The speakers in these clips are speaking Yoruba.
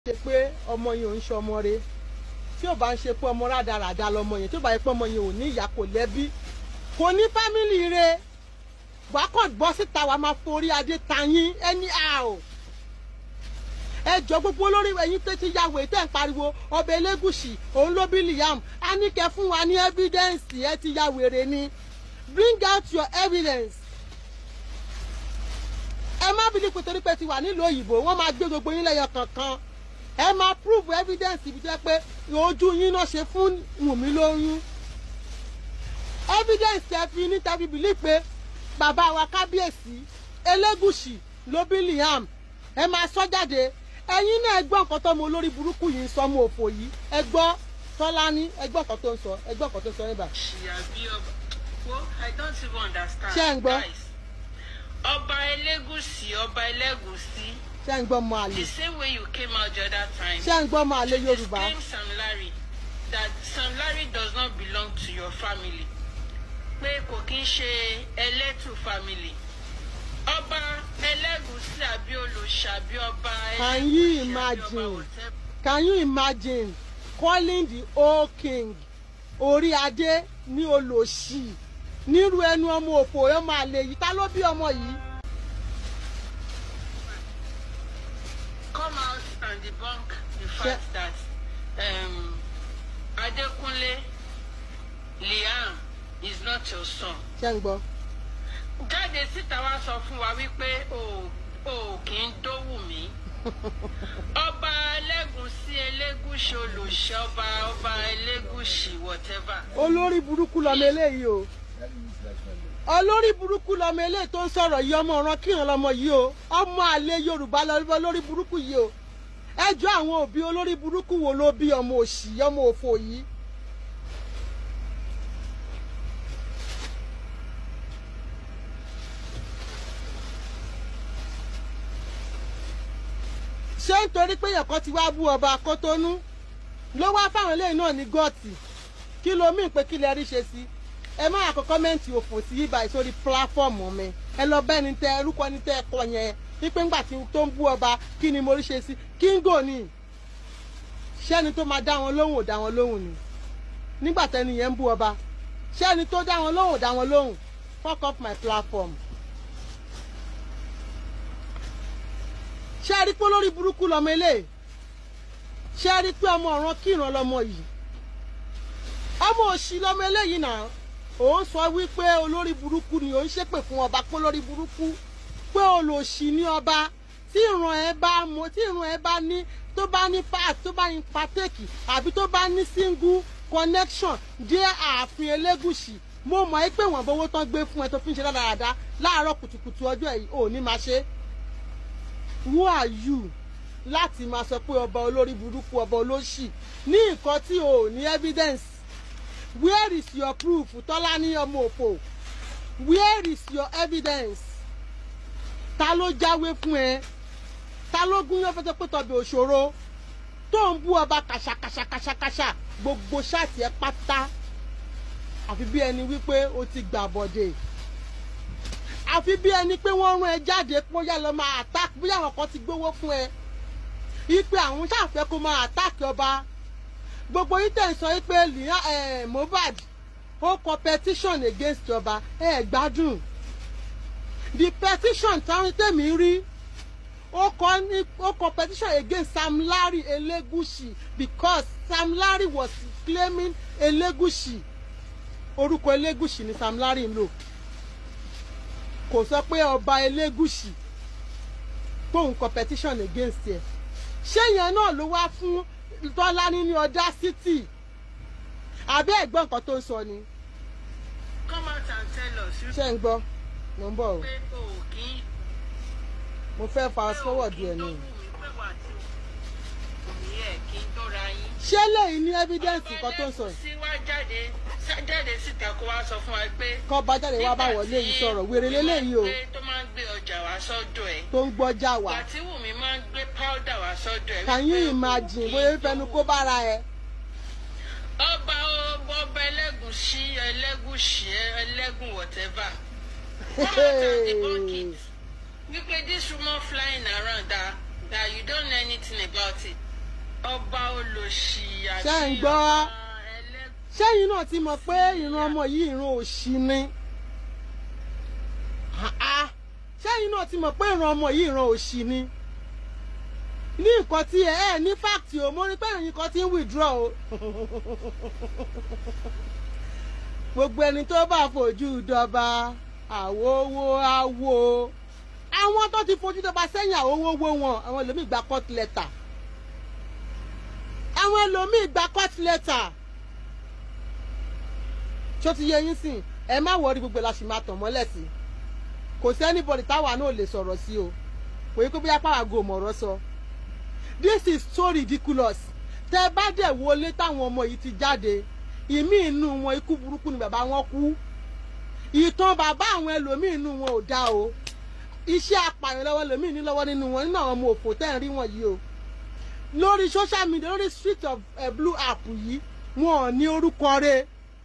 ṣe pé ọmọ yẹn ò ń ṣe ọmọ re tí ò bá ń ṣe pé ọmọ rádaràda lọmọ yẹn tí ò bá yẹ pé ọmọ yẹn ò ní ìyá kò lẹ́bí kò ní fámìlì re wàá kàn gbọ́ síta wàá máa forí adé tayín ẹni a ò ẹ jọ gbogbo olórí ẹ̀yin tó ti yàwó tẹ́ ń pariwo ọba elégùsì òun ló bí liam a ní kẹ́ fún wa ní evidence ẹ ti ya wèrè ni bring out your evidence ẹ má bí nípa torí pé ti wà nílùú òyìnbó wọ́n máa gbé gbogbo yín lẹ́yọ kankan ẹ máa prove evidence ibi tó yẹ pé ojú yín náà ṣe fún Wùmí lóyún evidence tẹ fi ní tẹ fi bìlí pé bàbá wa kábíyèsí elégùsì ló bí liam ẹ máa sọ jáde ẹ̀yin náà ẹ gbọ́ nǹkan tó mọ olórí burúkú yìí ń sọ ọmọ òfò yìí ẹ gbọ́ tọ́lání ẹ gbọ́ nǹkan tó ń sọ ẹ gbọ́ nǹkan tó ń sọ níbà. ṣìyà bí ọba wo i don't even understand. Ṣé ẹ̀ ń gbọ́? guys ọba elégùsì ọba elégùsì ṣé ń gbọ́ ọmọ àlè the same way you came out the other time. ṣé ń gbọ́ ọmọ àlè to yorùbá disclaim Sam Larry that Sam Larry does not belong to your family pé kò kí ń ṣe ẹlẹ́tù family ọba ẹlẹ́gùsì àbí olùṣà àbí ọba Can you ẹlẹ́gùsì àbí ọba imagine? whatever. can you imagine calling the old king orí adé ní olòṣì nírú ẹnu ọmọ òfò ọmọ àlè yìí ta ló bí ọmọ yìí come out and debunk the fact that um, Adekunle Liam is not your son. ṣé ń gbọ́ jáde síta wá sọ fún wa wípé o ò kì í dówù mí. ọba ẹlẹ́gùsí elégùsì olùṣẹ́ ọba ọba elégùsì whatever. olórí burúkú lọmọ eléyìí o olórí burúkú lọmọ eléyìí tó ń sọ̀rọ̀ yìí ọmọ ọ̀ràn kíran lọmọ yìí o ọmọ àlè yorùbá lọmọ olórí burúkú yìí o ẹjọ́ àwọn òbí olórí burúkú wo ló bí ọmọ òṣì ọmọ òfò yìí ṣé nítorí pé èèyàn kan ti wá bú ọba Kótónú ló wá fáwọn eléyìí náà ní gọ́ọ̀tì kí ló mí pé kí lè rí ṣe sí ẹ má àkọ́ kọ́mẹ́ǹtì òfò sí ibà ìsórí pílàfọ́ọ̀mù mi ẹ lọ bẹ́ẹ̀ ni tẹ orúkọ ni tẹ ẹ kọ yẹn wípé ńgbà tí tó ń bú ọba kí ni mo rí ṣe sí kíngò ni ṣẹ́ni tó máa dá wọn lóhùn ò dá wọn lóhùn ni nígbà tẹ́ni yẹn ń bú ọba ṣẹ́ni tó dá wọn lóhùn ò dá wọn lóhùn fuck off my platform. ṣé ẹ rí pé olórí burúkú lọmọ eléyìí ṣé ẹ rí pé ọmọ ọ̀ràn kíran lọmọ yìí ọmọ òṣì lọmọ eléyìí náà òun sọ wípé olórí burúkú ni òun ṣépè fún ọba pé olórí burúkú pé olòṣì ní ọba tí ìran ẹ bá mọ tí ìran ẹ bá ní tó bá ní part tó bá ní partake àbí tó bá ní single connection dé ààfin elégùsì mo mọ̀ ẹ́ pé wọ́n bówó tán gbé fún ẹ tó fi ń ṣe dáradára láàárọ̀ kùtùkùtù ọjọ́ yìí ò ní máa ṣe é who are you láti máa sọ pé ọba olórí burúkú ọba olóṣì ní nǹkan tí o ò ní evidence where is your proof tọ́lá ní ọmọ òpó where is your evidence ta ló jáwé fún ẹ ta ló gún yán fẹsẹ̀ pé tọbẹ̀ òṣòro tó ń bú ọba kàṣàkàṣàkàṣàkàṣà gbogbo ṣáàtì ẹ pátá àfi bí ẹni wípé o ti gbà bọ̀dẹ̀ àfi bí ẹni pé wọ́n rán ẹ jáde pé ó yá lọ máa attack bí àwọn kan ti gbówó fún ẹ ipe àwọn ṣàfẹ́ kó máa attack ọba gbogbo yín tẹ̀ ń sọ pé Mohbad ó kọ petition against ọba ẹ gbádùn the petition táwọn tẹ̀mí rí ó kọ ní ó kọ petition against Sam Larry Elegushi because Sam Larry was claiming Elegushi orúkọ Elegushi ni Sam Larry ń lò kò sọ pé ọba Elégùṣì tóun competition against ẹ ṣé yẹn náà ló wá fún Tọ́lání ní audacity àbẹ́ ẹ̀gbọ́n nǹkan tó ń sọ ni come out and tell us ṣé ń gbọ́ mo ń bọ̀ o pé o ò kì í mo fẹ́ fast forward pé o ẹ̀ kì í ni dówù mí pé wà tí o ní ẹ̀ kí n dóra yín. ṣé lẹ́yìn ní evidence nǹkan tó ń sọ sí wá jáde jáde síta kó wá sọ fún wa pé. kọ́ bá jáde wá bá wọlé yìí sọ̀rọ̀ wèrè lélẹ́yìí o tó máa ń gbé ọjà wá sọ́dọ̀ ẹ̀. tó ń gbọ́jà wá ìgbà tí Wùmí máa ń gbé powder wá sọ́dọ̀ ẹ̀. can you wípé o imagine kì í bóyá fẹnu kó bára ẹ ọba ọba ọba ẹlẹ́gùsí ẹlẹ́gùsí ẹlẹ́gùn whatever. come out and debunk it. wípé this rumor flying around that that you don't know anything about it ọba olòṣì àti Ṣé ń gbọ́? ọba ẹlẹ́gùn. sẹ́yìn náà ti mọ̀ pé ìran ọmọ yìí ìran òṣì ni Ah-ah. sẹ́yìn náà ti mọ̀ pé ìran ọmọ yìí ìran òṣì ni ní nǹkan tí ẹ ẹ ní fáàtì o mo rí pé ẹ̀yin kan ti ń withdraw o gbogbo ẹni tó bá fojú dọba àwòwò àwò àwọn tó ti fojú dọba sẹ́yìn àwòwò wọn àwọn ẹlòmíì gba court letter àwọn ẹlòmíì gba court letter ṣó ti yẹ yín sìn ẹ má wọrí gbogbo la sì máa tàn mọ́lẹ̀ sí kò sí anybody táwa náà lè sọ̀rọ̀ sí o kò yẹ kó bí apá àgọ́ mọ̀rọ̀ sọ this is so ridiculous tẹ bá dẹ̀ wọlé táwọn ọmọ yìí ti jáde ìmí inú wọn ikú burúkú ni bàbá wọn kú ìtàn bàbá àwọn ẹlòmíì inú wọn ò dá o iṣẹ́ apààyàn lọ́wọ́ ẹlòmíì ní lọ́wọ́ nínú wọn nínú àwọn ọmọ òfò tẹ́ ń rí wọn yìí o lórí social media lórí street of uh, blue app yìí wọn ò ní orúkọ rẹ̀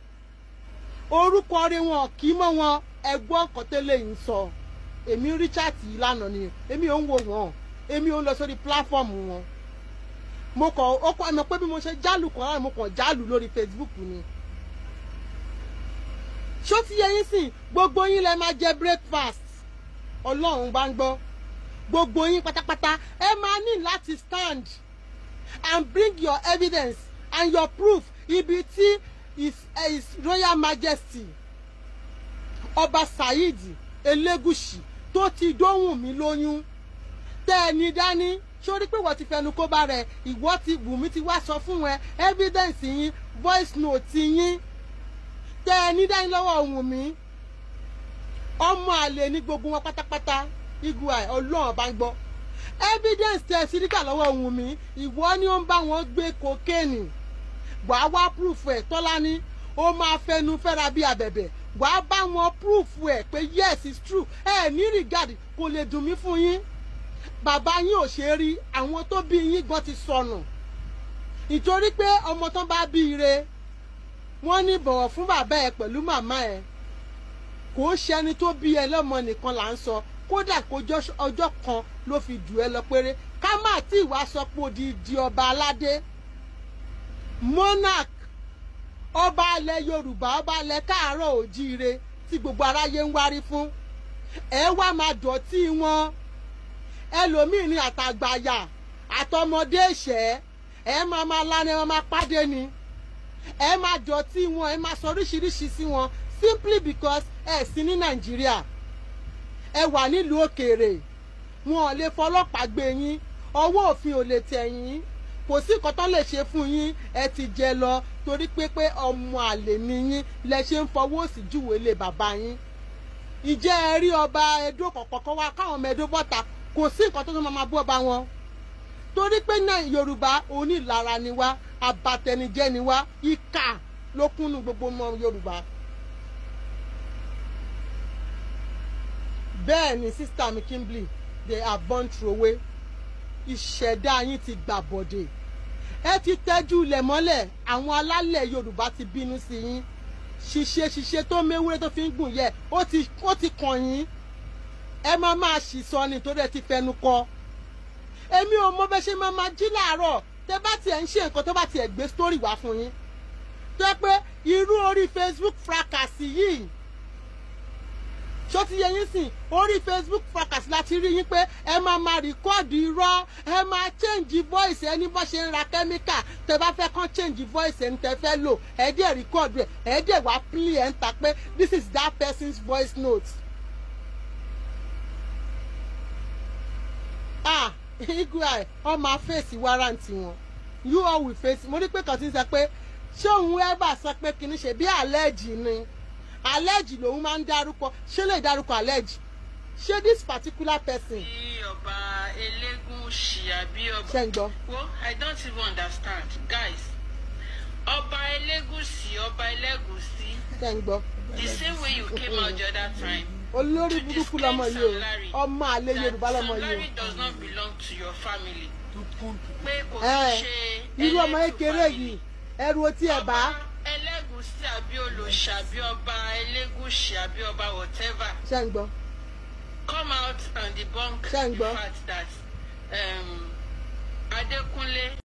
orúkọ rẹ̀ wọn kì í mọ́ wọn ẹgbọ́n kọ́tẹ́lẹ̀ yìí sọ èmi richard yìí lánàá ni èmi ò ń wo wọn èmi ò ń lọ sórí platform wọn mo kàn ó kọ́ ẹ̀mọ́ pé bí mo ṣe jálù kan lára mo kàn jálù lórí facebook ni ṣó ti yẹ yín sìn gbogbo yín lẹ máa jẹ breakfast ọlọ́run bá ń gbọ́ gbogbo yín pátápátá ẹ máa ní láti stand and bring your evidence and your proof ibi tí his, uh, his royal majesty ọba saheed elégùsì tó ti dóhùn mí lóyún tẹ́ ẹ ní dání sórí pé wọ́n ti fẹnu kó bá rẹ̀ ìwọ ti Wùmí ti wá sọ fún ẹ evidence yín voice note yín tẹ́ ẹ ní dání lọ́wọ́ Wùmí ọmọ àlè ní gbogbo wọn pátápátá igua ọlọ́run bá ń gbọ́ evidence tẹ́ ẹ sí níkà lọ́wọ́ Wùmí ìwọ ni ó ń bá wọn gbé kokéènì wàá wá proof ẹ̀ tọ́lání ó máa fẹnu fẹ́ra bí abẹ̀bẹ̀ wàá bá wọn proof ẹ̀ pé yes it's true ẹ ní regard kò lè dùn mí fún yín bàbá yín ò ṣe é rí àwọn tó bí yín gan ti sọnù ìtorí pé ọmọ tán bá bí ire wọ́n ní bọ̀wọ̀ fún bàbá ẹ pẹ̀lú màmá ẹ kò ń ṣẹni tó bí ẹ lọ́mọ nìkan là ń sọ kódà kó ọjọ́ kan ló fi dù ẹ lọ péré ká má tí ìwà sọ pé odidi ọba aládé monarch ọba alẹ̀ yorùbá ọba alẹ̀ káàárọ̀ òjíire tí gbogbo aráyé ń wárí fún ẹ wá máa dọ̀tí wọn ẹlòmíì ní àtàgbàyà àtọmọdé ìṣẹ́ ẹ máa máa lánàá ẹ máa pàdé ni ẹ máa dọ̀tí wọn ẹ máa sọ oríṣiríṣi sí wọn simply because ẹ sí ní nàìjíríà ẹ wà nílùú òkèèrè wọn ò lè fọlọ́pàá gbé yín ọwọ́ òfin ò lè tẹ̀ yín kò sí nǹkan tó lè ṣe fún yín ẹ ti jẹ lọ torí pé pé ọmọ àlè ni yín lẹ ṣe ń fọwọ́ sí júwèé lé bàbá yín ìjẹ́ ẹ rí ọba Ẹdó kọ̀ọ̀kan wá káwọn ọmọ Ẹdó bọ́ta kò sí nǹkan tó tó máa bú ọba wọn torí pé náà Yorùbá onílara ni wá abatẹnijẹ́ ni wá ìkà ló kúnnú gbogbo ọmọ Yorùbá. bẹ́ẹ̀ ni sísítà mi Kimberly they are born throwaway ìṣẹ̀dá yín ti gbà bọ̀dẹ̀ ẹ ti tẹ́jú ilẹ̀ mọ́lẹ̀ àwọn alálẹ̀ Yorùbá ti bínú sí yín ṣiṣẹ́ ṣiṣẹ́ tó méwúrẹ́ tó fi ń gùn yẹ ó ti ó ti kàn yín ẹ máa máa ṣì sọ ni torí ẹ ti fẹnu kọ èmi ò mọ bẹ ṣe máa máa jí láàárọ̀ tẹ bá tiẹ̀ ń ṣe nǹkan tó bá tiẹ̀ gbé sítórì wá fún yín tó yẹ pé irú orí Facebook fracas yìí ṣó ti yẹ yín sìn orí Facebook fracas láti rí yín pé ẹ máa máa rìkọ́ọ̀dù irọ́ ẹ máa change voice ẹni bó ṣe ń ra kẹ́míkà tẹ bá fẹ́ kán change voice ẹni tẹ fẹ́ lò ẹ dẹ̀ rìkọ́ọ̀dù ẹ ẹ dẹ̀ wá play ẹ̀ ń ta pé this is that person's voice note. ah igwe ọmọ fèsì wárántì wọn you all will face mo rí pé kàn ti ń sọ pé ṣé òun ẹ bá sọ pé kì í ṣe bí àlẹ́jì ni àlẹ́jì lòun máa ń dárúkọ ṣé lè dárúkọ àlẹ́jì ṣé this particular person. bí ọba elégùṣì àbí ọba. ṣe ń gbọ́. wo i don't even understand guys ọba elégùṣì ọba elégùṣì ṣe ń gbọ́. the same way you came out the other time. olórí burúkú lọmọ yìí o ọmọ àlè yorùbá lọmọ that yìí Sam Larry does not belong to your family. pé kò o. kí ẹ ṣe irú ọmọ ẹlẹ́tù kékeré family. yìí ẹrù otí ẹ bá ọba elégùṣì àbí olòṣà àbí ọba elégùṣì àbí ọba whatever ṣe ń gbọ́. come out and debunk Ṣé ń the gbọ́? fact that um, Adekunle